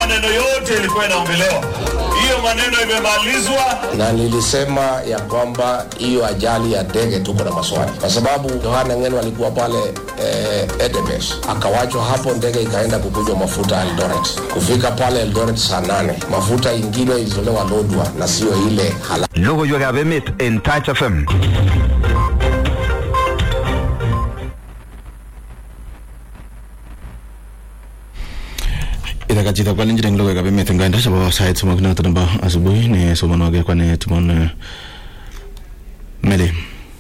maneno yote ilikuwa inaongelewa. Hiyo maneno imemalizwa. na nilisema ya kwamba hiyo ajali ya ndege tuko na maswali, kwa sababu Yohana Ngeno alikuwa pale eh, Edemes, akawachwa hapo, ndege ikaenda kukunywa mafuta Eldoret. Kufika pale Eldoret saa nane, mafuta ingine ilizolewa Lodwa na sio ile halali. Logoiwekab emet en Touch FM. Itakat chito kalenjin eng logoiwekab emet eng kainda chebo sait somok noto nebo asubuhi ne somonwogik kwane Timon Meli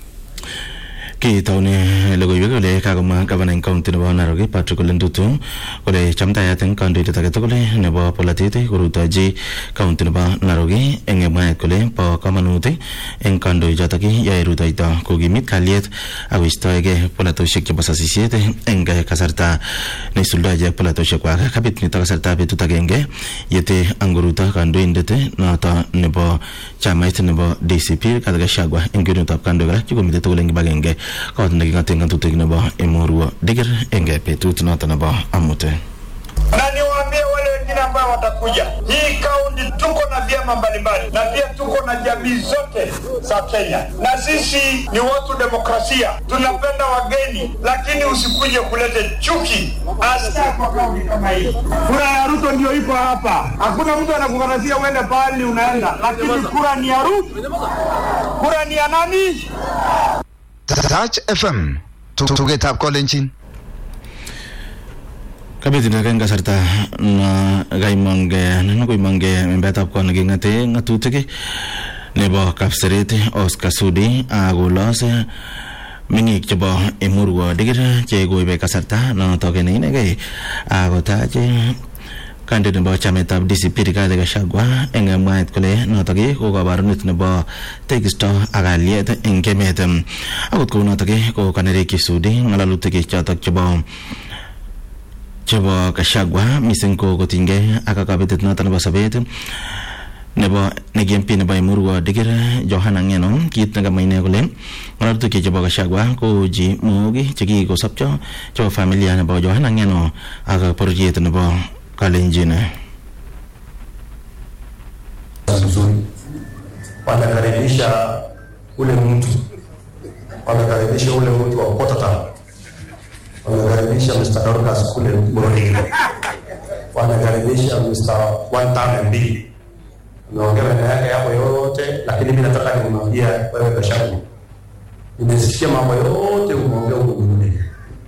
kitoune logoiwek kole kakomwa gavana eng county nebo Narok Patrick Ole Ntutu kole chamtayat eng kandoindet age tugul nebo polatet korutochi county nebo Narok eng mwaet kole bo kamanut eng kandoichotok yoe rutoito kokimit kalyet akoistoegei polatosiek chebo sasisiet eng kasarta neisuldo ichek polatosiek kwak kabit nito kasarta betut agenge yete angoruto kandoindet noto nebo chamait nebo DCP Rigathi Gachagua eng kwenutab kandoik alak chekomite tugul eng kibagenge kot neking'ate ng'atutik nebo Emurua Dikir eng betut noto nebo amut Na niwaambie wale wengine ambao watakuja, hii kaunti tuko na vyama mbalimbali na pia tuko na jamii zote za Kenya, na sisi ni watu demokrasia, tunapenda wageni, lakini usikuje kulete chuki hasa kwa kaunti kama hii. Kura ya Ruto ndio iko hapa, hakuna mtu anakukatasia uende pahali unaenda, lakini kura ni ya Ruto. Kura ni ya nani? Touch FM. Tugetab kolenjin. kabetunet eng kasarta na kaimongke na koimongke membetab kot neking'ate ng'atutik nebo kapseret Oscar Sudi akolos meng'ik chebo Emurua Dikir che koibe kasarta notok ne inegei akotach kandoindet nebo chametab DCP Rigathi Gachagua eng mwaet kole notok ko kabarunet nebo tekisto ak kalyet eng emet akot kou notok ko kanerekyi Sudi ng'alalutik chotok chebo chebo Gachagua mising ko kotinygei ak kabetet noto nebo sobet nebo negi MP nebo Emurua Dikir Johana Ngeno kit nekamwa ine kole ng'alalutik chebo Gachagua ko ji mook chekikosopcho chebo familia nebo Johana Ngeno ak bororiet nebo Kalenjin nzuri, wanakaribisha ule mtu, wanakaribisha ule mtu wa Pototam, wanakaribisha Mr. Dorcas kule Borodile, wanakaribisha Mr. One Time MB. Umeongea maneno yake yapo yote, lakini mimi nataka nimwambia wewe Gachagua, nimesikia mambo yote umeongea huko Borodile,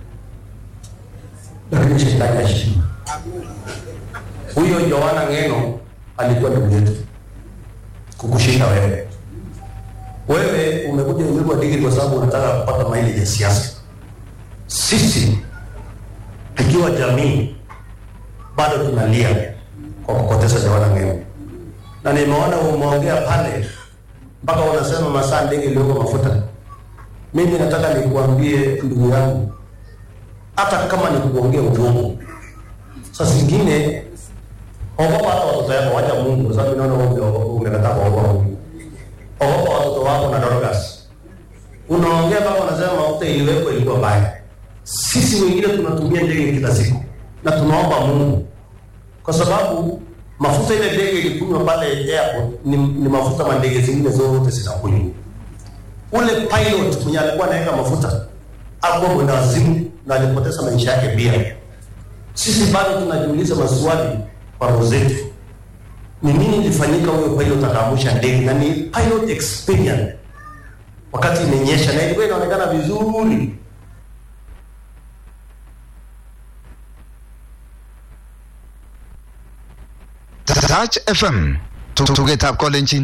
lakini shetani heshima. Huyo Yohana Ngeno alikuwa ndugu yetu kukushinda wewe. Wewe umekuja Emurua Dikir kwa sababu unataka kupata maili ya siasa. Sisi tukiwa jamii bado tunalia kwa kupoteza Yohana Ngeno, na nimeona umeongea pale mpaka unasema masaa ndege iliyoko mafuta. Mimi nataka nikuambie ndugu yangu, hata kama ni kuongea uongo, saa zingine ogopa hata watoto yako, wacha Mungu, kwa sababu naona wewe umekataa kuogopa Mungu. Ogopa watoto wako na Dorcas. Unaongea kama unasema mafuta iliwekwa ilikuwa mbaya. Sisi wengine tunatumia ndege kila siku na tunaomba Mungu, kwa sababu mafuta ile ndege ilikunywa pale airport ni, ni mafuta ma ndege zingine zote zinakunywa. Ule pilot mwenye alikuwa anaweka mafuta alikuwa mwenda wazimu na alipoteza maisha yake pia. Sisi bado tunajiuliza maswali kwa roho zetu, ni nini ilifanyika huyo pilot akaamusha ndege, na ni pilot experience wakati imenyesha na ilikuwa inaonekana vizuri. Touch FM. Tugetab kolenjin.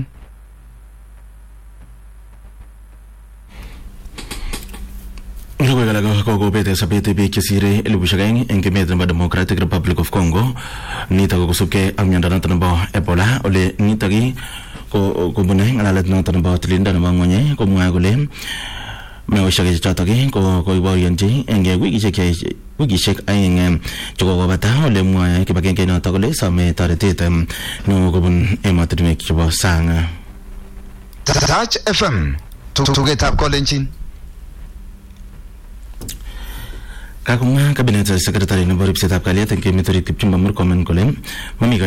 logoiwek alak kokobete sobet biik chesire elibushek aeng eng emet nebo Democratic Republic of Congo nitok ko kosubkei ak miondo noto nebo Ebola ole nitok ko kobune ng'alalet noto nebo tililindo nebo ng'ony komwae kole meoshek chotok ko koiborionchi eng wikishek wikishek aeng chekokobata ole mwae kibagenge notok kole some toretet neo kobun emotinwek chebo sang Touch FM. Tugetab kolenjin. kakomwa kabinet secretary nebo ripsetab kalyet eng emet orit Kipchumba Murkomen kole mami